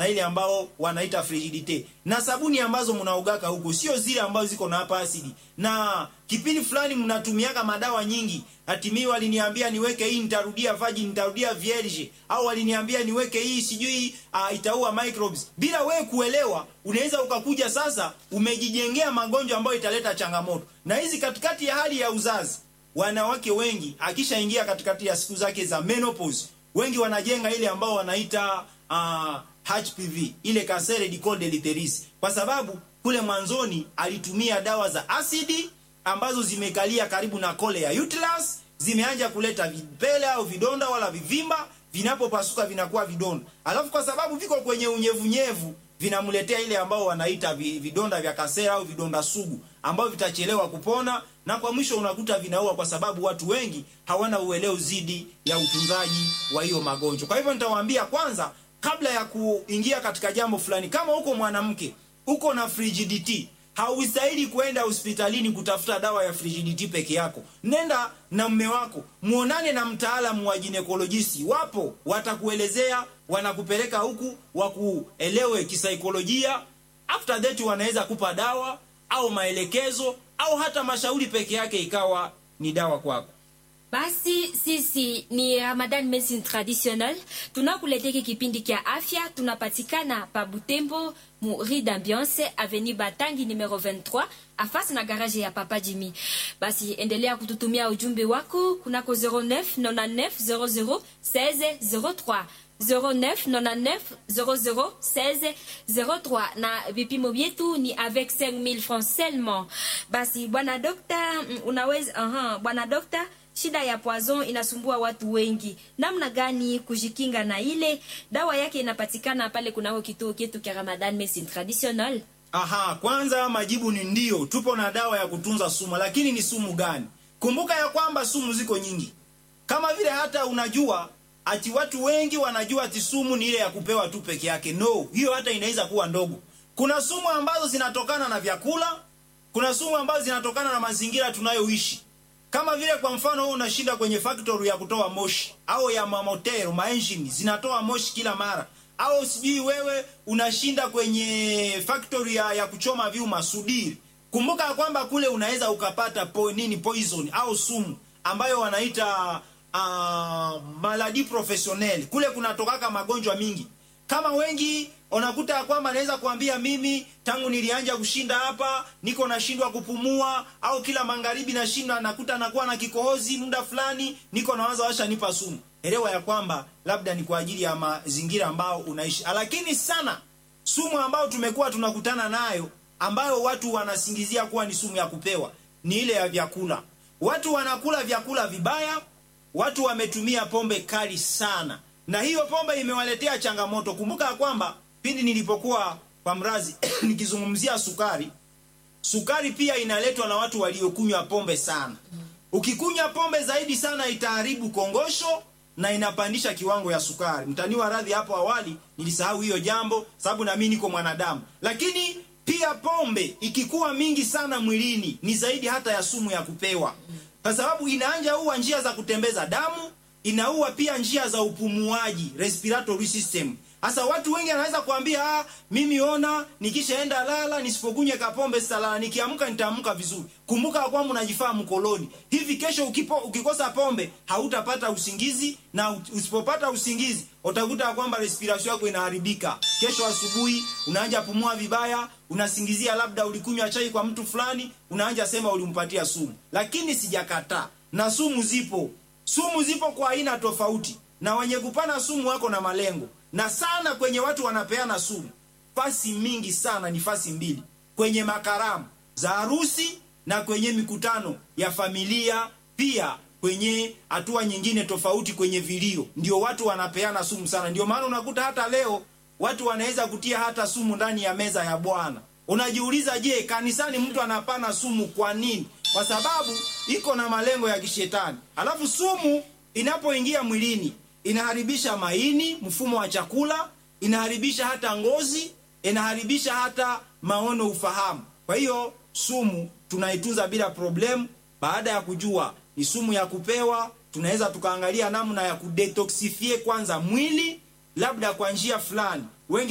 na ile ambao wanaita frigidite na sabuni ambazo mnaogaka huko sio zile ambazo ziko na hapa asidi na kipindi fulani mnatumiaka madawa nyingi hatimii waliniambia niweke hii nitarudia virgin nitarudia vierge au waliniambia niweke hii sijui uh, itaua microbes bila wewe kuelewa unaweza ukakuja sasa umejijengea magonjwa ambayo italeta changamoto na hizi katikati ya hali ya uzazi wanawake wengi akishaingia katikati ya siku zake za menopause wengi wanajenga ile ambao wanaita uh, HPV ile kansere du col de l'utérus kwa sababu kule mwanzoni alitumia dawa za asidi ambazo zimekalia karibu na kole ya uterus zimeanja kuleta vipele au vidonda wala vivimba vinapopasuka vinakuwa vidonda alafu kwa sababu viko kwenye unyevunyevu vinamletea ile ambao wanaita vidonda vya kasera au vidonda sugu ambavyo vitachelewa kupona na kwa mwisho unakuta vinaua kwa sababu watu wengi hawana uelewa zidi ya utunzaji wa hiyo magonjwa kwa hivyo nitawaambia kwanza kabla ya kuingia katika jambo fulani kama uko mwanamke uko na frigidity haustahili kwenda hospitalini kutafuta dawa ya frigidity peke yako nenda na mme wako muonane na mtaalamu wa ginekolojisi wapo watakuelezea wanakupeleka huku wakuelewe kisaikolojia after that wanaweza kupa dawa au maelekezo au hata mashauri peke yake ikawa ni dawa kwako basi sisi ni ramadan medicine traditionnel tunakuleteki kipindi kya afya tunapatikana pa butembo mu rue d'ambiance avenue batangi numero 23 afasi na garage ya papa jimi basi endelea kututumia ujumbe wako kunako 09 99 00 16 03 0999001603 na vipimo vyetu ni avec 5000 francs seulement basi bwana dokta unaweza uh-huh, bwana dokta shida ya poison inasumbua watu wengi namna gani kujikinga na ile dawa yake inapatikana pale kunako kituo chetu cha ramadan medicine traditionnel aha kwanza majibu ni ndio tupo na dawa ya kutunza sumu lakini ni sumu gani kumbuka ya kwamba sumu ziko nyingi kama vile hata unajua ati watu wengi wanajua ati sumu ni ile ya kupewa tu peke yake no hiyo hata inaweza kuwa ndogo kuna sumu ambazo zinatokana na vyakula kuna sumu ambazo zinatokana na mazingira tunayoishi kama vile kwa mfano wewe unashinda kwenye factory ya kutoa moshi au ya mamotero maengine zinatoa moshi kila mara au sijui wewe unashinda kwenye factory ya, ya kuchoma vyuma sudiri kumbuka kwamba kule unaweza ukapata po, nini poison au sumu ambayo wanaita uh, maladi professionnel kule kunatokaka magonjwa mingi kama wengi unakuta ya kwamba naweza kuambia mimi tangu nilianja kushinda hapa niko nashindwa kupumua au kila magharibi nashindwa nakuta nakuwa na kikohozi muda fulani niko nawaza washa nipa sumu elewa ya kwamba labda ni kwa ajili ya mazingira ambao unaishi lakini sana sumu ambayo tumekuwa tunakutana nayo ambayo watu wanasingizia kuwa ni sumu ya kupewa ni ile ya vyakula watu wanakula vyakula vibaya watu wametumia pombe kali sana na hiyo pombe imewaletea changamoto kumbuka ya kwamba pindi nilipokuwa kwa mrazi nikizungumzia sukari sukari pia inaletwa na watu waliokunywa pombe sana ukikunywa pombe zaidi sana itaharibu kongosho na inapandisha kiwango ya sukari mtaniwa radhi hapo awali nilisahau hiyo jambo sababu nami niko mwanadamu lakini pia pombe ikikuwa mingi sana mwilini ni zaidi hata ya sumu ya kupewa kwa sababu inaanja uwa njia za kutembeza damu inaua pia njia za upumuaji respiratory system hasa watu wengi anaweza kuambia ah, mimi ona nikishaenda lala nisipokunywa kapombe sitalala nikiamka nitaamka vizuri kumbuka kwamba unajifaa mkoloni hivi kesho ukipo, ukikosa pombe hautapata usingizi na usipopata usingizi utakuta kwamba respiration yako inaharibika kesho asubuhi unaanja pumua vibaya unasingizia labda ulikunywa chai kwa mtu fulani unaanja sema ulimpatia sumu lakini sijakataa na sumu zipo sumu zipo kwa aina tofauti na wenye kupana sumu wako na malengo na sana kwenye watu wanapeana sumu fasi mingi sana ni fasi mbili kwenye makaramu za harusi na kwenye mikutano ya familia pia kwenye hatua nyingine tofauti kwenye vilio ndio watu wanapeana sumu sana ndio maana unakuta hata leo watu wanaweza kutia hata sumu ndani ya meza ya bwana unajiuliza je kanisani mtu anapana sumu kwa nini kwa sababu iko na malengo ya kishetani alafu sumu inapoingia mwilini inaharibisha maini mfumo wa chakula inaharibisha hata ngozi inaharibisha hata maono ufahamu kwa hiyo sumu tunaitunza bila problemu baada ya kujua ni sumu ya kupewa tunaweza tukaangalia namna ya kudetoxifie kwanza mwili labda kwa njia fulani